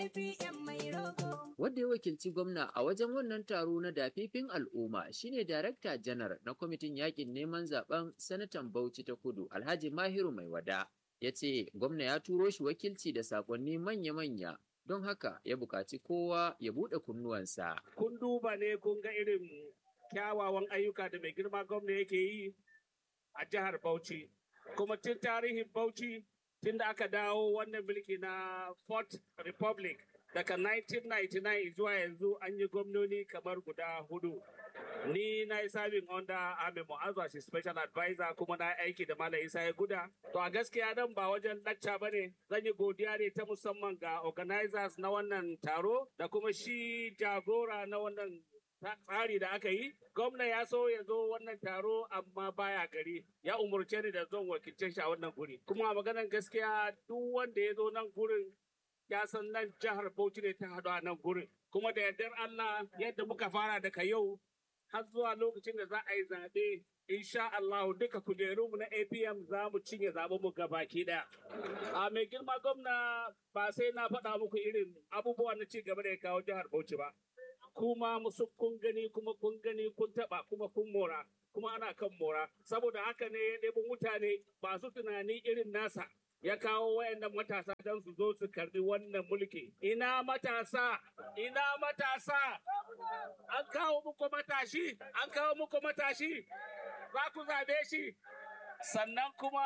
APM mai rogo. Wadda ya wakilci gwamna a wajen wannan taro na dafifin al'umma shine Darakta Janar na Kwamitin Yakin Neman Zaben Sanatan Bauchi ta Kudu Alhaji Mahiru Mai Wada. Ya ce gwamna ya turo shi wakilci da sakonni manya-manya don haka ya buƙaci kowa ya buɗe kunnuwansa. kun duba ne kun ga irin kyawawan ayyuka da mai girma gwamna yake yi a jihar Bauchi. Kuma tun tarihin Bauchi tun da aka dawo wannan mulki na Fourth Republic daga 1999 zuwa yanzu an yi gwamnoni kamar guda hudu. Ni na yi sabin under Ahmed Mu'azu as special advisor kuma na aiki da Malam Isa ya guda. To a gaskiya nan ba wajen lacca ba ne zan yi godiya ne ta musamman ga organizers na wannan taro da kuma shi jagora na wannan tsari da aka yi. Gwamna ya so ya zo wannan taro amma baya gari. Ya umurce ni da zan wakilce shi a wannan guri. Kuma a maganar gaskiya duk wanda ya zo nan gurin ya san nan jihar Bauchi ne ta haɗu a nan gurin. Kuma da yardar Allah yadda muka fara daga yau har zuwa lokacin da za a yi zaɓe insha Allah duka kujerunmu na APM za mu cinye zaɓen mu baki ɗaya. A mai girma gwamna ba sai na faɗa muku irin abubuwan na ci gaba da ya kawo jihar Bauchi ba. Kuma musu kun gani kuma kun gani kun taɓa kuma kun mora. Kuma ana kan mora. Saboda haka ne ya ɗebi mutane masu tunani irin nasa. ya kawo wayannan matasa don su zo su karbi wannan mulki. Ina matasa, ina matasa, an kawo muku matashi, an kawo muku matashi, za ku zabe shi. Sannan kuma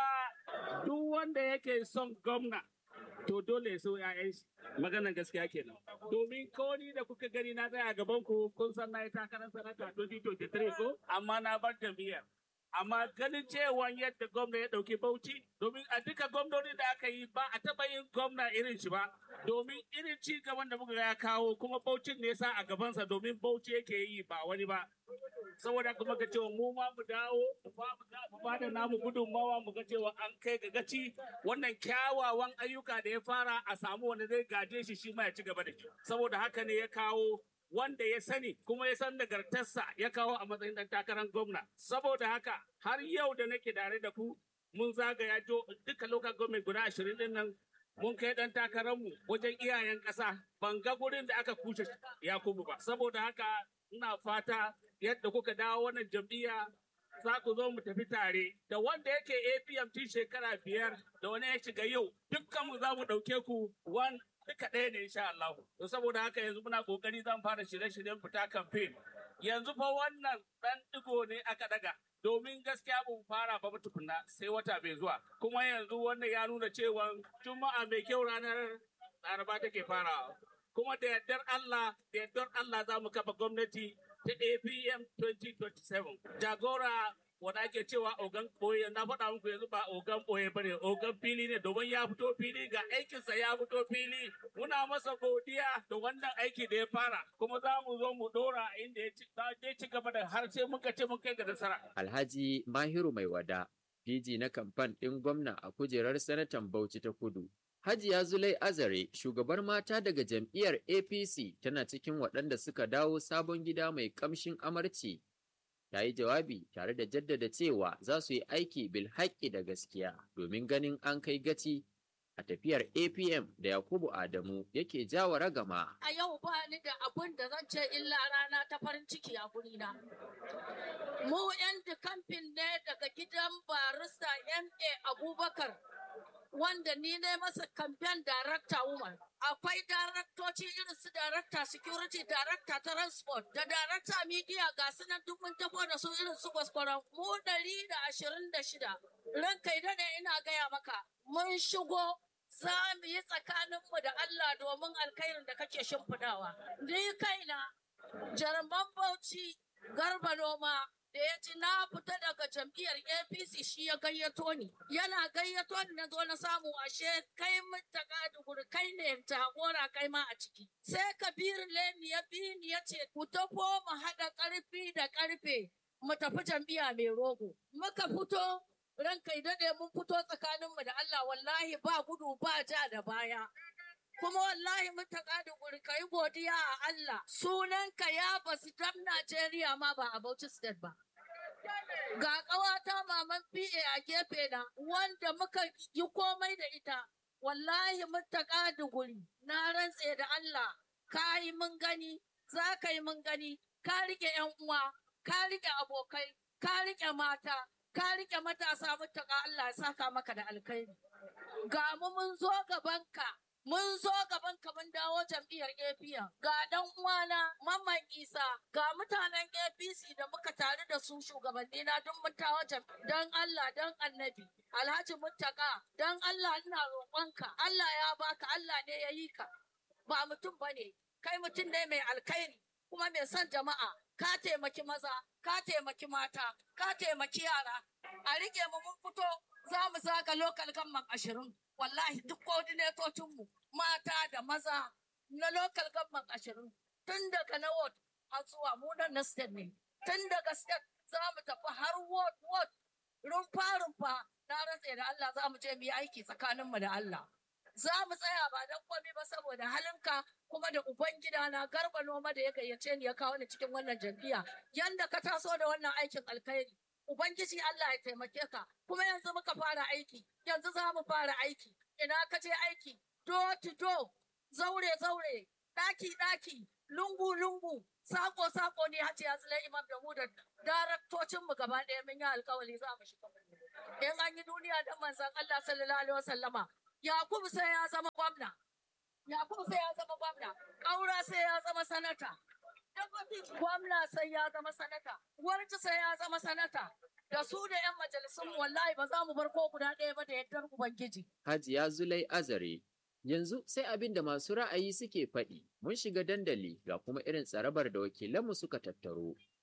duk wanda yake son gwamna, to dole so ‘ya'yan shi. Maganan gaskiya kenan. Domin ko ni da kuka gani na tsaya gaban ku kun san na yi takarar sanata 2023 ko, amma na bar jam'iyyar. amma ganin cewa yadda gwamna ya ɗauki bauchi domin a duka gwamnoni da aka yi ba a taɓa yin gwamna irin shi ba domin irin ci gaban da muka ya kawo kuma baucin ne sa a gabansa domin bauchi yake yi ba wani ba saboda kuma ga cewa mu ma mu dawo mu ba da namu gudunmawa mu ga cewa an kai ga gaci wannan kyawawan ayyuka da ya fara a samu wanda zai gaje shi shi ma ya ci gaba da shi saboda haka ne ya kawo wanda ya sani kuma ya san nagartarsa ya kawo a matsayin ɗan takarar gwamna. Saboda haka har yau da nake tare da ku mun zagaya jo duka local government guda ashirin din nan mun kai ɗan takararmu wajen iyayen ƙasa ban ga gurin da aka kushe Yakubu ba. Saboda haka ina fata yadda kuka dawo wannan jam'iyya za ku zo mu tafi tare da wanda yake APM tun shekara biyar da wani ya shiga yau dukkanmu za mu ɗauke ku one duka ɗaya ne insha Allah. To saboda haka yanzu muna kokari zan fara shirye-shiryen fita campaign. Yanzu fa wannan ɗan ɗigo ne aka daga. Domin gaskiya mun fara ba tukunna sai wata mai zuwa. Kuma yanzu wannan ya nuna cewa Juma'a mai kyau ranar Laraba take farawa. Kuma da yardar Allah, da yardar Allah za mu kafa gwamnati ta APM 2027. Jagora wanda ake cewa ogan ɓoye na faɗa muku yanzu ba ogan ɓoye bane ogan fili ne domin ya fito fili ga aikinsa ya fito fili muna masa godiya da wannan aiki da ya fara kuma za mu zo mu ɗora inda ya ci gaba da har sai muka ce mun kai ga nasara. Alhaji Mahiru Mai Wada, PG na kamfan ɗin gwamna a kujerar sanatan Bauchi ta Kudu. Hajiya Zulai Azare, shugabar mata daga jam'iyyar APC tana cikin waɗanda suka dawo sabon gida mai ƙamshin amarci ta yi jawabi tare da jaddada cewa za su yi aiki bil haƙƙi da gaskiya domin ganin an kai gaci a tafiyar APM da Yakubu Adamu yake jawa ragama. A yau ba ni da abun da zan ce illa rana ta farin ciki a gurina. Mu 'yan kamfin ne daga gidan barista MA Abubakar wanda ni ne masa kamfen darakta woman. Akwai daraktoci irin su darakta security, darakta transport, da darakta media ga su nan duk mun tafo da su irin su kwaskwaron. Mu ɗari da ashirin da shida. Ranka idan ina gaya maka, mun shigo za mu yi tsakaninmu da Allah domin alkhairin da kake shimfidawa. Ni kaina, jarman Bauchi, Garba Noma, da ya ci na fita daga jam'iyyar apc shi ya gayyato ni yana gayyato ni na zo na samu ashe kai ta guri kai ne jagora kai ma a ciki sai kabiru leni ya bi ni ya ce ku tafo mu haɗa ƙarfi da ƙarfe mu tafi jam'iyya mai rogo muka fito ranka daɗe mun fito tsakaninmu da Allah wallahi ba gudu ba ja da baya kuma wallahi mun taƙa da guri ka yi godiya a Allah sunanka ya basu dan Najeriya ma ba a Bauchi State ba. Ga ƙawata maman PA a gefe na wanda muka yi komai da ita wallahi muttaka duguri na rantse da Allah ka yi mun gani za ka yi mun gani ka rike yan uwa ka rike abokai ka rike mata ka rike matasa muttaka Allah ya saka maka da alkhairi ga mu mun zo gabanka mun zo gabanka mun dawo jam'iyyar APN ga dan uwana Mamman Isa ga mutanen APC da muka tare da su shugabanni na duk mun tawo dan Allah dan Annabi Alhaji Muttaka dan Allah ina roƙonka Allah ya baka Allah ne ya yi ka ba mutum bane kai mutum ne mai alkhairi kuma mai son jama'a ka taimaki maza ka taimaki mata ka taimaki yara a rike mu mun fito za mu zaga lokal gamman ashirin wallahi duk mu mata da maza na lokal gamman ashirin tun daga na ward har zuwa mu nan na state ne tun daga state za mu tafi har ward ward rumfa rumfa na rantse da Allah za mu je mu yi aiki tsakaninmu da Allah za mu tsaya ba don komai ba saboda halinka kuma da ubangida na garba noma da ya gayyace ni ya kawo ni cikin wannan jam'iyya yanda ka taso da wannan aikin alkhairi ubangiji Allah ya taimake ka kuma yanzu muka fara aiki yanzu za mu fara aiki ina ka je aiki do to do zaure zaure daki daki lungu lungu sako sako ne hajiya zulai imam da mu da daraktocin mu gaba ɗaya mun yi alkawari za mu shiga in an yi duniya da manzon Allah sallallahu alaihi wasallama Yakubu sai ya zama gwamna. Yakubu sai ya zama gwamna. Ƙaura sai ya zama sanata. Gwamna sai ya zama sanata. Warci sai ya zama sanata. Da su da 'yan majalisun wallahi ba za mu bar ko guda ɗaya ba da yardar Ubangiji. Hajiya Zulai Azare. Yanzu sai abin da masu ra'ayi suke faɗi, mun shiga dandali ga kuma irin tsarabar da wakilanmu suka tattaro.